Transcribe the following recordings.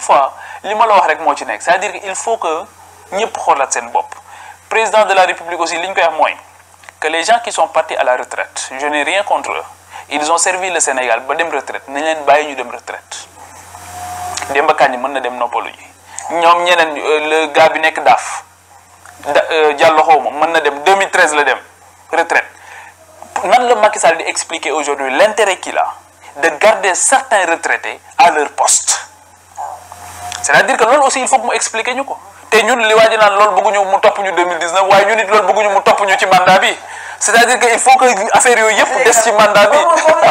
fois li ma la wax rek moo ci nekk c'est-à-dire que il faut que ñëpp xoolaat seen bopp président de la république aussi li ñu koy wax mooy que les gens qui sont partis à la retraite je n'ai rien contre eux ils ont servi le Sénégal ba dem retraite nañ leen bàyyi ñu dem retraite Demba Kandji mën na dem noppalu ji ñoom ñeneen le gars bi nekk daaf da Diallo xaw ma mën na dem 2013 la dem retraite nan la Macky Sall di expliquer aujourd'hui l'intérêt qu'il a de garder certains retraités à leur poste c'est-à-dire que loolu aussi il faut que mu expliquer ñu ko te ñun li waa ji naan loolu bëgguñu mu topp ñu 2019 waaye ñun it loolu bëgguñu mu topp ñu ci mandat bi c'est-à-dire que il faut que affaire yooyu yëpp des ci mandat bi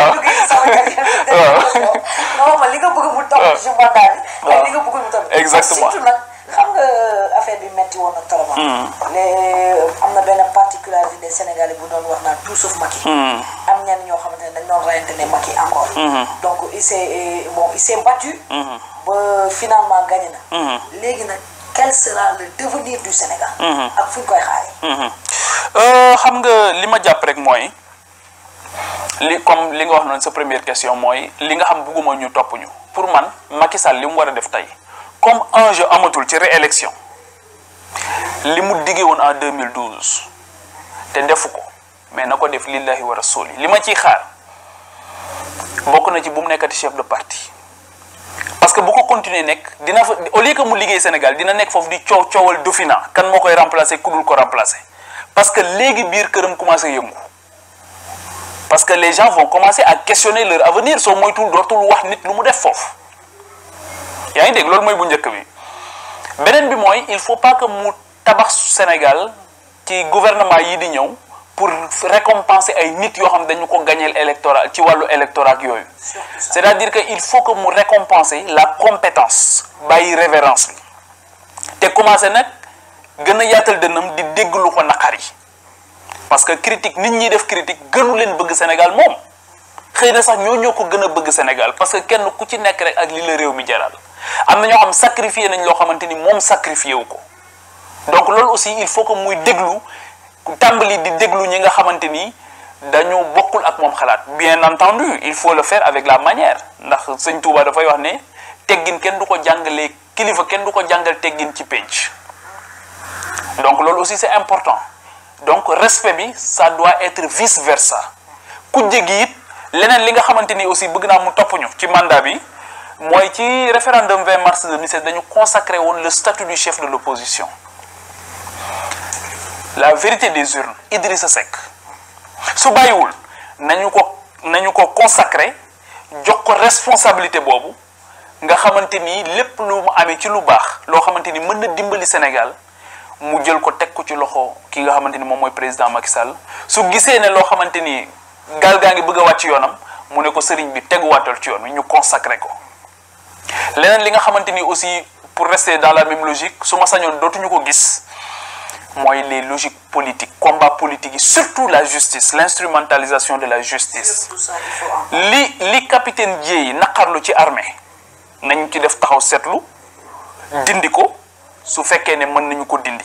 non man li nga bëgg mu topp ci mandat bi ak li nga bëgg mu topp exactement surtout nag xam nga affaire bi metti woon na trop les am na benn particularité des Sénégalais bu doon wax naan tout sauf Macky am ñenn ñoo xamante ne dañ doon reyante ne Macky encore donc il s'est bon il s'est battu ba finalement gagné na léegi nag quel sera le devenir du Sénégal ak fu ñu koy xaaree xam nga li ma jàpp rek mooy li comme li nga wax noonu sa première question mooy li nga xam bugguma ñu topp ñu pour man Macky Sall li mu war a def tey comme enjeu amatul ci réélection li mu diggee woon en 2012 te defu ko mais na ko def lillahi wa rasuli li ma ciy xaar bokk na ci bu mu nekkati chef de parti parce que bu ko continuer nekk dina fa au lieu que mu liggéey Sénégal dina nekk foofu di coow coowal Dauphinat kan moo koy remplacer ku dul ko remplacer parce que léegi biir këram commencé yëngu parce que les gens vont commencer à questionner leur avenir soo moytul dootul wax nit lu mu def foofu yaa ngi dégg loolu mooy bu njëkk bi beneen bi mooy il faut pas que mu tabax Sénégal ci gouvernement yi di ñëw pour récompenser ay nit yoo xam dañu ko gagneel électorat ci wàllu électorat yooyu c'est-à-dire que il faut que mu récompenser la compétence bàyyi révérence bi te commencer nag gën a yaatal dënnam di dégg lu ko naqari parce que critique nit ñi def critique gënu leen bëgg Sénégal moom xëy na sax ñoo ñoo ko gën a bëgg Sénégal parce que kenn ku ci nekk rek ak li la réew mi jaral am na ñoo xam sacrifié nañ loo xamante ni moom sacrifié wu ko donc loolu aussi il faut que muy déglu tàmbali di déglu ñi nga xamante ni dañu bokkul ak moom xalaat bien entendu il faut le faire avec la manière ndax sëñ Touba dafay wax ne teggin kenn du ko jàngalee kilifa kenn du ko jàngal teggin ci pénc donc loolu aussi c'est important donc respect bi ça doit être vice versa ku jéggi it leneen li nga xamante ni aussi bëgg naa mu topp ñu ci mandat bi mooy ci référendum 20 mars 2016 dañu consacré woon le statut du chef de l'opposition la vérité des urnes Idrissa Seck su bàyyiwul nañu ko nañu ko consacré jox ko responsabilité boobu nga xamante ni lépp lu mu amee ci lu baax loo xamante ni mën na dimbali Sénégal mu jël ko teg ko ci loxo ki nga xamante ni moom mooy président Macky Sall su gisee ne loo xamante ni gaal gaa ngi bëgg a wàcc yoonam mu ne ko sëriñ bi teguwaatal ci yoon wi ñu consacré ko leneen li nga xamante ni aussi pour rester dans la même logique su ma sañoon dootuñu ko gis mooy les logiques politiques combat politique yi surtout la justice l'instrumentalisation de la justice li li capitaine Dièye naqarlu ci armée nañ ci def taxaw seetlu dindi ko su fekkee ne mën nañu ko dindi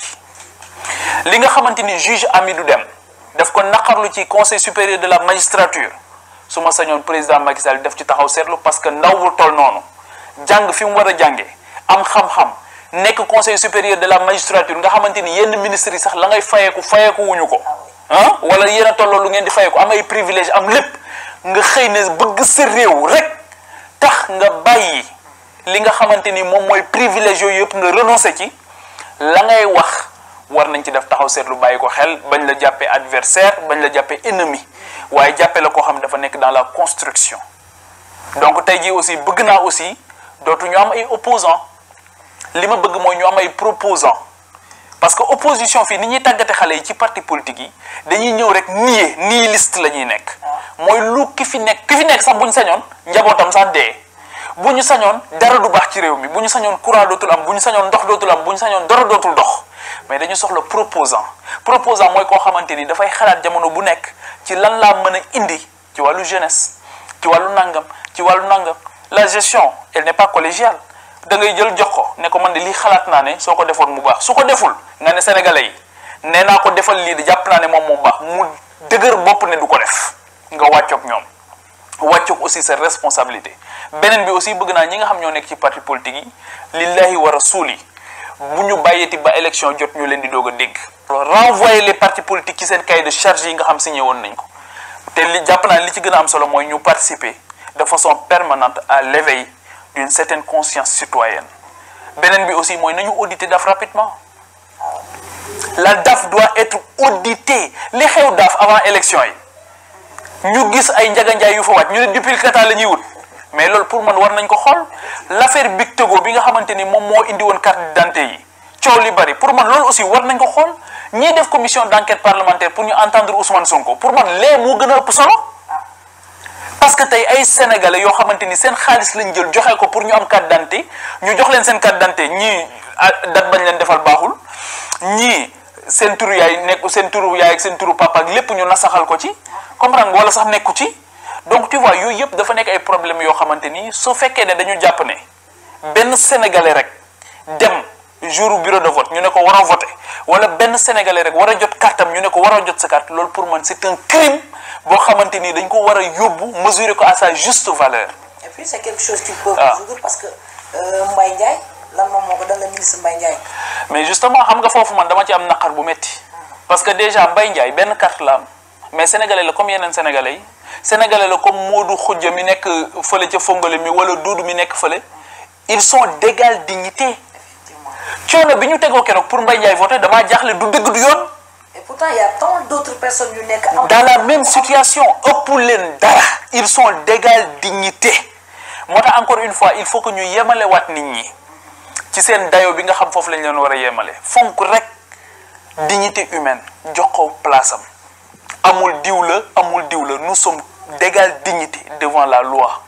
li nga xamante ni juge Amidou Dème daf ko naqarlu ci conseil supérieur de la magistrature su ma sañoon président Macky Sall def ci taxaw seetlu parce que ndaw bu toll noonu jàng fi mu war a jànge am xam-xam nekk conseil supérieur de la magistrature nga xamante ni yenn ministres yi sax la ngay fayeeku fayeeku wuñu ko ah wala yéen a tolloo lu ngeen di fayeeku am ay privilège am lépp nga xëy ne bëgg sa réew rek tax nga bàyyi li nga xamante ni moom mooy privilège yooyu yëpp nga renoncer ci la ngay wax war nañ ci def taxaw seetlu bàyyi ko xel bañ la jàppee adversaire bañ la jàppee ennemi waaye jàppee la koo xam ne dafa nekk dans la construction donc tey jii aussi bëgg naa aussi dootu ñu am ay opposants li ma bëgg mooy ñu am ay proposants parce que opposition fii ni ñuy tàggate xale yi ci parti politique yi dañuy ñëw rek nier nihiliste la ñuy nekk mooy lu ki fi nekk ki fi nekk sax bu ñu sañoon njabootam sax dee bu ñu sañoon dara du baax ci réew mi bu ñu sañoon courant dootul am bu ñu sañoon ndox dootul am bu ñu sañoon dara dootul dox mais dañu soxla proposant proposant mooy koo xamante ni dafay xalaat jamono bu nekk ci lan laa mën a indi ci wàllu jeunesse ci wàllu nangam ci wàllu nangam la gestion elle n'est pas collégiale da ngay jël jox ko ne ko man de lii xalaat naa ne soo ko defoon mu baax su ko deful nga ne sénégalais yi nee naa ko defal lii de jàpp naa ne moom mu baax mu dëgër bopp ne du ko def nga wàccoog ñoom wàccoog aussi sa responsabilité beneen bi aussi bëgg naa ñi nga xam ñoo nekk ci parti politique yi lillahi wa rasuli bu ñu bàyyeeti ba élection jot ñu leen di doog a dégg renvoyer les partis politiques ci seen cahier de charge yi nga xam signé woon nañ ko te li jàpp naa li ci gën a am solo mooy ñu participer de façon permanente à l'éveil d'une certaine conscience citoyenne beneen bi aussi mooy nañu auditer DAF rapidement la DAF doit être auditée li xew DAF avant élection yi ñu gis ay njaganjaay yu fa wàcc ñu ne duplicata la ñuy wut mais loolu pour man war nañ ko xool l'affaire Big Togo bi nga xamante ni moom moo indi woon carte d'identité yi coow li bari pour man loolu aussi war nañ ko xool ñiy def commission d'enquête parlementaire pour ñu entendre Ousmane Sonko pour man lee moo gën a ëpp solo parce que tey ay sénégalais yoo xamante ni seen xaalis lañ jël joxe ko pour ñu am carte d'identité ñu jox leen seen carte d'identité ñii date bañ leen defal baaxul ñii seen turu yaay nekk seen turu yaay ak seen turu papa ak lépp ñu nasaxal ko ci comprendre nga wala sax nekku ci donc tu vois yooyu yëpp dafa nekk ay problèmes yoo xamante ni su fekkee ne dañu jàpp ne benn sénégalais rek dem jour bureau de vote ñu ne ko war a voter wala benn sénégalais rek war a jot cartam ñu ne ko war a jot sa carte loolu pour man c'est un crime boo xamante ni dañ ko war a yóbbu mesurer ko à sa juste valeur. et puis c'est quelque chose qui peut Ah. résoudre parce que euh, Mbaye Ndiaye lan moom moo ko dal la ministre Mbaye Ndiaye mais justement xam nga foofu man dama ci am naqar bu métti parce que déjà Mbaye Ndiaye benn carte la am mais sénégalais la comme yeneen sénégalais yi sénégalais la comme Modou Khoudia mi nekk fële ca Fongole mi wala Doudou mi nekk fële ils sont d'égale dignité effectivement coono bi ñu tegoo keroog pour Mbaye Ndiaye voter damaa jaaxle du dëgg du yoon et pourtant il y a tant d'autres personnes yu nekk am dans la même situation ëpp leen dara ils sont d'égale dignité moo tax encore une fois il faut que ñu yemale waat nit ñi ci seen dayo bi nga xam foofu lañ leen war a yemale fonk rek dignité humaine jox ko place am amul diw la amul diw la nous sommes d'égale dignité devant la loi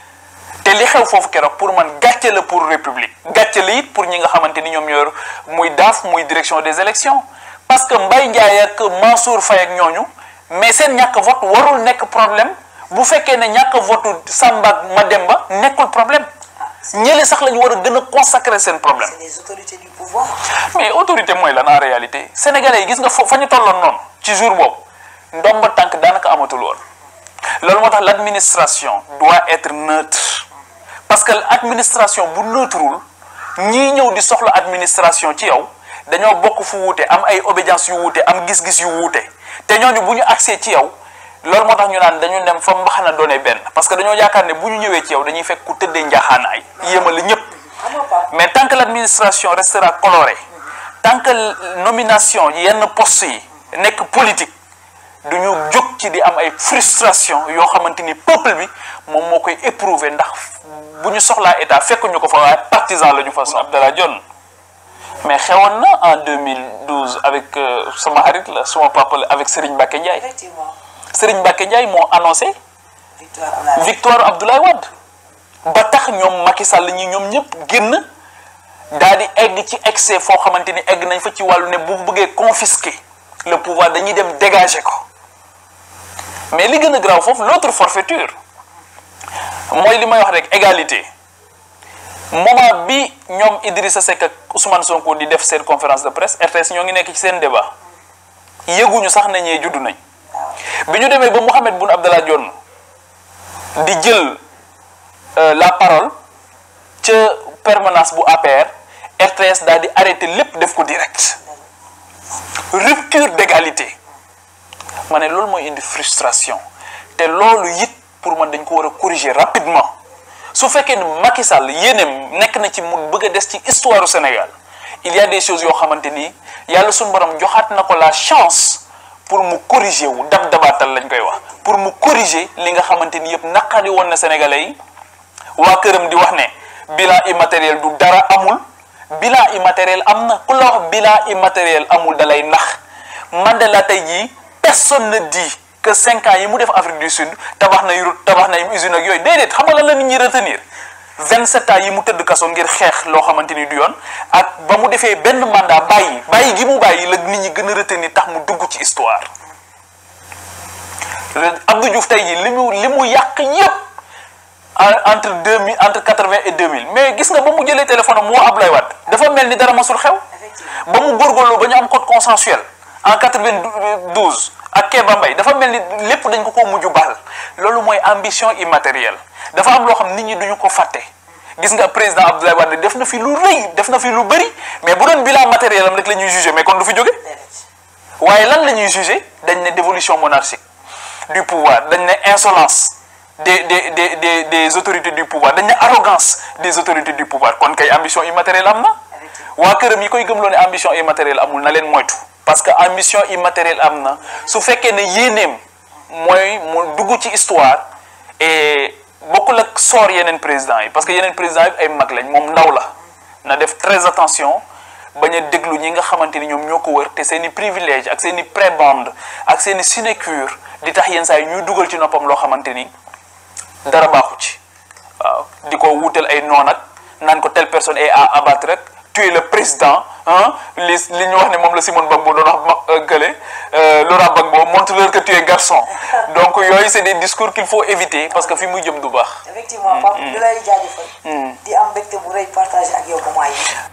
te li xew foofu keroog pour man gàcce la pour république gàcce la it pour ñi nga xamante ni ñoom ñoo muy daaf muy direction des élections parce que Mbaye Ndiaye ak Mansour Faye ak ñooñu mais seen ñàkk vote warul nekk problème bu fekkee ne ñàkk vote Samba ak Mademba nekkul problème ñële sax la ñu war a gën a consacrer seen problème c'est les autorités du pouvoir mais autorité mooy lan en réalité sénégalais yi gis nga fo fa ñu tolloon noonu ci jour boobu ndomba tànk daanaka amatul woon loolu moo tax l'administration doit être neutre parce que l'administration bu neutrewul ñii ñëw di soxla administration ci yow dañoo bokk fu wuute am ay obédience yu wuute am gis-gis yu wuute te ñooñu bu ñu accès ci yow loolu moo tax ñu naan dañu dem fa mbaxana doone benn parce que dañoo yaakaar ne bu ñu ñëwee ci yow dañuy fekk ku tëddee njaaxaanaay yéemale ñëpp xam nga Pape mais tant que l'administration restera colorée tant que nomination yenn postes yi nekk politique du ñu jóg ci di am ay frustration yoo xamante ni peuple bi moom moo koy éprouver ndax bu ñu soxlaa état fekk ñu ko fa waaye partisan la ñu fa Abdallah Dionne mais xewoon na en 2012 avec euh, sama xarit la suma papa la avec Serigne Mbacké Ndiaye effectivement Serigne Mbacké Ndiaye moo annoncé victoire Abdoulaye victoire Abdoulaye Wade ba tax ñoom Macky Sall ñi ñoom ñëpp génn daal di egg ci excès foo xamante ni egg nañ fa ci wàllu ne bu bëggee confisquer le pouvoir dañuy dem dégager ko mais li gën a grave foofu l'autre forfaiture mooy li may wax rek égalité moment bi ñoom Idrissa Seck ak Ousmane Sonko di def seen conférence de presse RTS ñoo ngi nekk ci seen débat yëguñu sax ne ñee juddu nañ bi ñu demee ba Mohamed Boun Abdallah Dionne di jël euh, la parole ca permanence bu APR RTS daal di arrêté lépp def ko direct rupture d'égalité ma ne loolu mooy indi frustration te loolu it pour man dañ ko war a corriger rapidement su fekkee ne Macky Sall yéeneem nekk na ci mu bëgg a des ci histoire du Sénégal il y a des choses yoo xamante ni yàlla suñu borom joxaat na ko la chance pour mu corriger wu dab dabaatal lañ koy wax pour mu corriger li nga xamante ni yëpp naqari woon na sénégalais yi waa këram di wax ne bilan immatériel du dara amul bilan immatériel am na ku la wax bilan immatériel amul dalay nax Mandela tey jii personne ne dit que cinq ans yi mu def Afrique du Sud tabax na route tabax na usine ak yooyu déedéet xam nga lan la nit ñi retenir 27 ans yi mu tëdd kaso ngir xeex loo xamante ni du yoon ak ba mu defee benn mandat bàyyi bàyyi gi mu bàyyi la nit ñi gën a retenir tax mu dugg ci histoire Abdou Diouf tey jii li mu li mu yàq yëpp entre deux mille entre quatre-vingt et deux mille mais gis nga ba mu jëlee téléphone am moo Ablaye Wade dafa mel ni dara masul xew ba mu góorgóorlu ba ñu am code consensuel en quatre-vingt-douze ak Kéba Mbaye dafa mel ni lépp dañ ko ko mujj baal loolu mooy ambition immatérielle dafa am loo xam nit ñi duñu ko fàtte gis nga président Abdoulaye Wade def na fi lu rëy def na fi lu bëri mais bu doon bilan matériel am rek la ñuy jugé mais kon du fi jóge waaye lan la ñuy jugé dañ ne dévolution monarchique du pouvoir dañ ne insolence des des des des des autorités du pouvoir dañ ne arrogance des autorités du pouvoir kon kay ambition immatérielle am na waa këram yi koy gëmloo ne ambition immatérielle amul na leen moytu parce que ambition immatérielle am na su fekkee ne yéeneem mooy mu dugg ci histoire et bokkul ak soor yeneen président yi parce que yeneen président yi ay mag lañ moom ndaw la na def très attention bañ a déglu ñi nga xamante ni ñoom ñoo ko wër te seen i privilège ak seen i prébende ak seen i sinécure di tax yenn saa yi ñuy dugal ci noppam loo xamante ni dara baaxu ci waaw di ko wuutal ay noon ak naan ko telle personne est à abattre rek tu es le président ah li li ñu wax ne moom la Simone Gbagbo doon wax ma gële Laurent Gbagbo montre-leur que tu es garçon donc yooyu c'est des discours qu'il faut éviter parce que fi muy jëm du baax. effectivement Pape di lay jaajëfal. di am mbégte bu rëy partagé ak yow moment yi.